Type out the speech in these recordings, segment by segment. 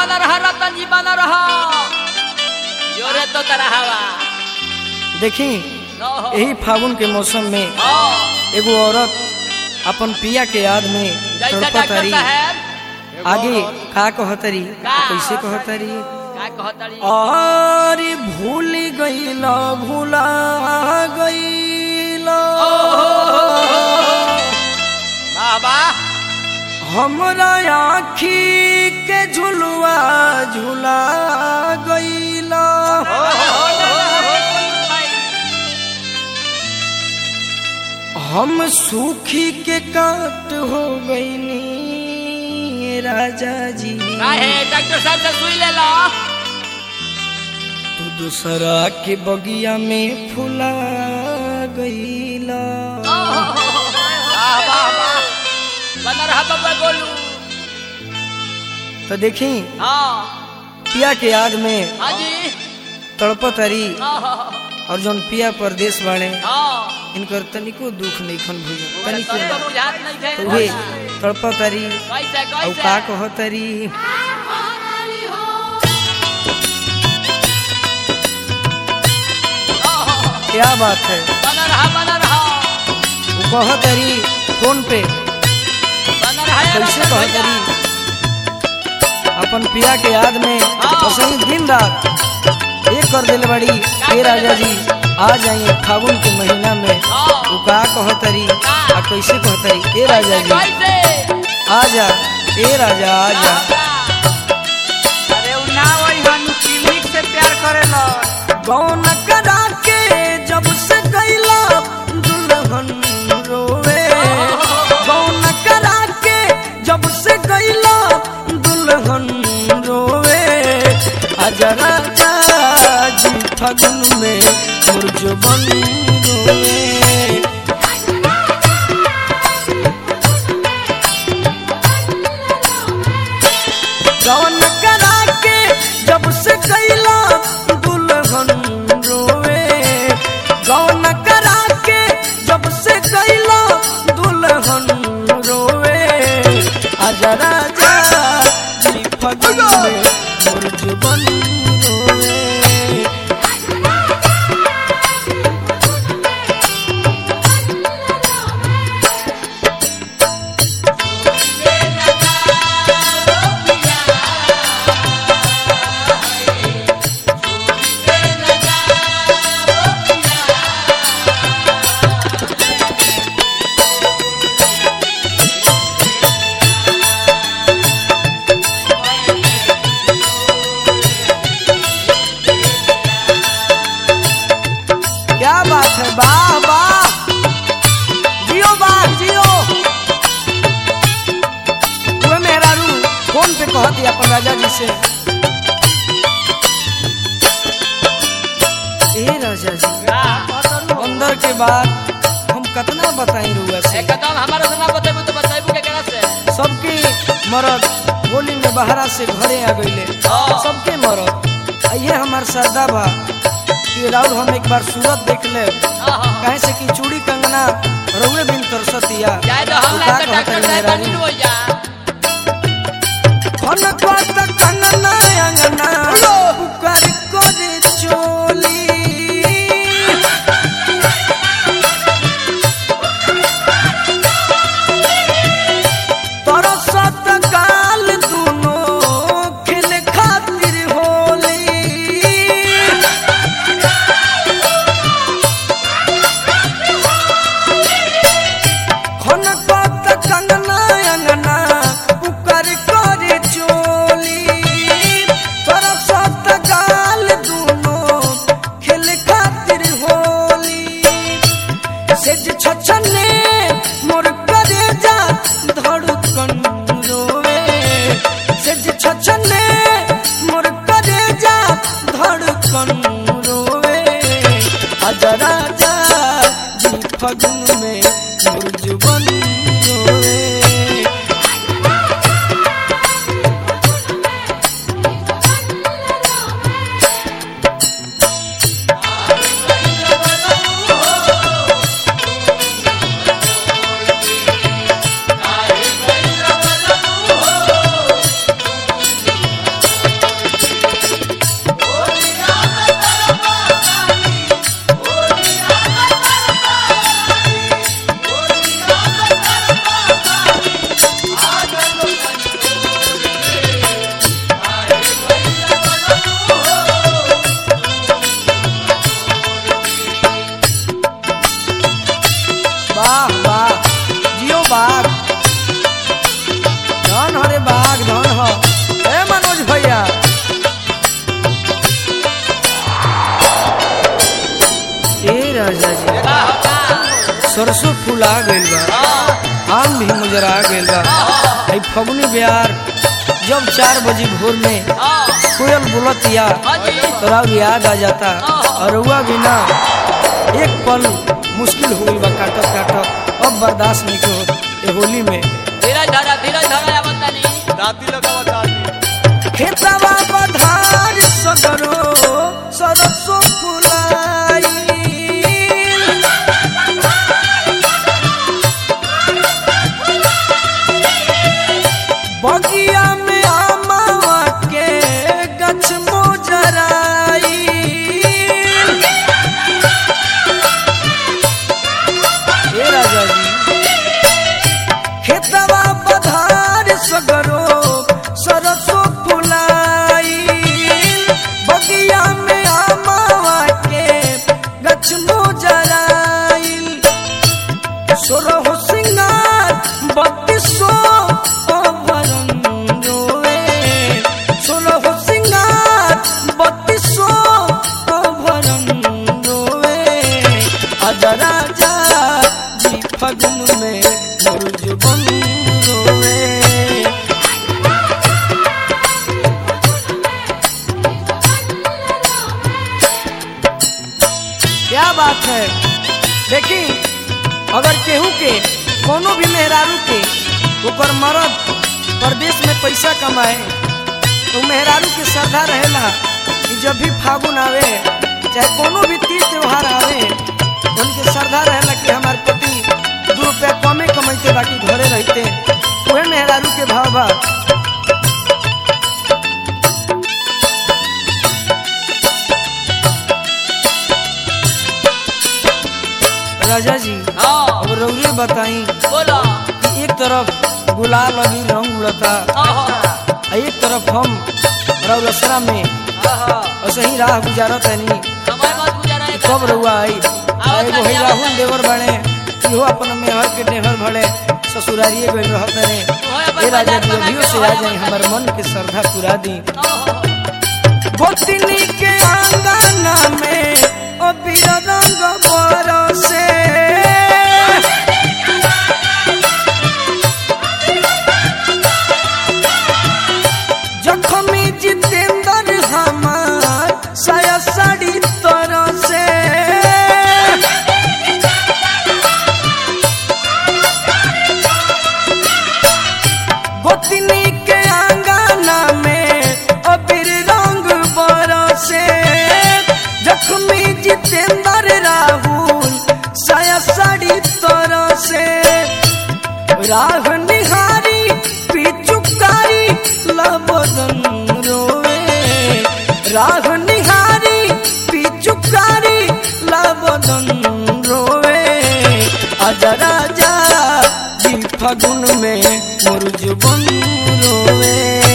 बना रहा रतन जी बना रहा जोरे तो तरह हवा देखी ओहो। यही फागुन के मौसम में ओ, एगो औरत अपन पिया के याद में जैसा डॉक्टर तड़पतरी साहब आगे का कहतरी का? कैसे कहतरी का कहतड़ी और भूल गईल भूला गईल बाबा हमरा आखी के झुलुआ झुला गईल हम सूखी के काट हो गईनी राजा जी काहे डॉक्टर साहब से सुई ले लो तू दूसरा के बगिया में फुला गईला वाह वाह वाह बना रहा बाबा गोलू तो देखी हाँ पिया के याद में हाँ जी तड़पतरी हाँ और जौन पिया परदेश बाड़े हाँ इनकर तनिको दुख नहीं खन भूल तनिको सबको ना। बुझात नहीं थे तो उहे तड़पतरी कैसे और कैसे का कहतरी क्या बात है बना रहा बना रहा वो कहतरी कौन पे बना रहा यार कैसे रतन भैया। कहतरी अपन पिया के याद में हाँ। वसई दिन रात एक कर दिल बड़ी हे राजा जी आ जाइए फागुन के महीना में हाँ। वो का कहतरी का? आ कैसे कहतरी ए राजा जी कैसे आ जा ए राजा आ जा अरे उ ना वही हनु क्लिनिक से प्यार करेला कौन करा के जब से गईला दुल्हन रोवे कौन करा के जब से गईला दुल्हन रोवे आजा राजा जी फगुन में मुरझबन रोवे कौन करा के जब से गईला दुल्हन रोवे कौन करा के जब से गईला दुल्हन रोवे आजा राजा जी फगुन में मुरझबन रोवे क्या बात है वाह वाह जियो वाह जियो हुए मेहरारू फोन पे कहती अपन राजा जी से ए राजा जी अंदर के बाद हम कितना बताई रुआ से एकदम हमारा से ना बतेबू तो बतेबू के करा से सबके मरद होली में बहरा से घरे आ गईले हाँ। सबके मरद आ ये हमार सरदा बा कि राउर हम एक बार सूरत देख ले आहा। कहे से कि चूड़ी कंगना रउए बिन कर सतिया जाए तो हम का ना तो डॉक्टर कहतरी साहब मेहरारू? बनी हो जा खन कोत कंगना अंगना पुकार करे चोली तरसत काल दुनो खिल खातिर होली खन कोत कंगना अंगना पुकार करे चोली तरसत काल दुनो खिल खातिर होली सेज छछने मोर करे जा धड़कन रोवे सेज छछने मोर करे जा धड़कन रोवे आजा राजा जी फगुन में मुरझबन रोवे राजा जी का होता सरसों फूला गइल बा आम भी मुजरा गइल बा आई फगुनी बिहार जब चार बजे भोर में कोयल बोलतिया तोरा याद आ जाता और हुआ बिना एक पल मुश्किल हो गइल बा काटत काटत अब बर्दाश्त नहीं के होत ए होली में धीरज धरा धीरज धरा या बता नहीं दाती लगावा दाती खेतवा पधार सगरो सरसो फुलाई बगिया में आमावा के गछ मोजराई हे राजा जी खेतवा पधार सगरो सरसो फुलाई बगिया में आमावा के गछ मोजराइल सोरहो सिंगार बत्तीसो अभरन रोए सोरहो सिंगार बत्तीसो अभरन रोए आजा राजा जी फगुन में मुर्ज बन रोए क्या बात है देखी अगर केहू के कोनो भी मेहरारू के ओकर मरद प्रदेश में पैसा कमाए तो मेहरारू के श्रद्धा रहेला कि जब भी फागुन आवे चाहे कोनो भी तीज त्योहार आवे उनके श्रद्धा रहेला कि हमार पति दू रुपया कमे कमाइते बाकी घरे रहते वह मेहरारू के भाव बा राजा जी हाँ अब रौरे बताई बोलो कि एक तरफ गुलाल अभी रंग उड़ता आ एक तरफ हम रौलसरा में ऐसे ही राह गुजारत है नहीं समय मत गुजारा है कब रहुआ आई आ एगो है राहुल देवर बने इहो अपन मेहर के नेहर भले ससुरारिए गइल रहत रे ए राजा जी अभियो से आ जाई हमर मन के श्रद्धा पूरा दी गोतनी के आंगना में ओ बीरा रंग बरसे जखमी जितेंद्र हमार साया साड़ी तरह से गोतनी के आंगना में अबीर रंग बरसे जखमी जितेंद्र राहुल साया साड़ी तरह से राह निहारी पिचुकारी लबदन रोए राह निहारी पिचुकारी लबदन रोए आजा राजा जी फगुन में मुर्ज बन रोए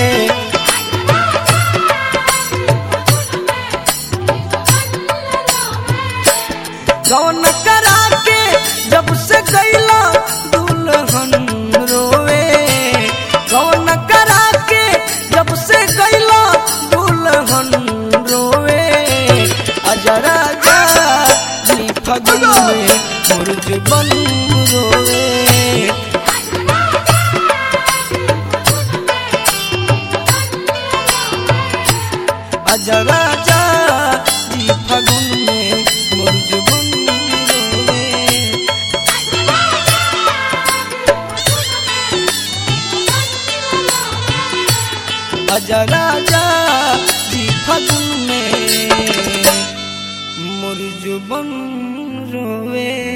गौन करा के जब से गैला दुल्हन रोवे गौन करा के जब से गैला दुल्हन रोवे अजरा राजा जी फगुन में मुर्ज बन रोवे अजरा राजा जी फगुन में मुर्ज बन रोवे अजा राजा जी फगुन में मुर्ज बन रोवे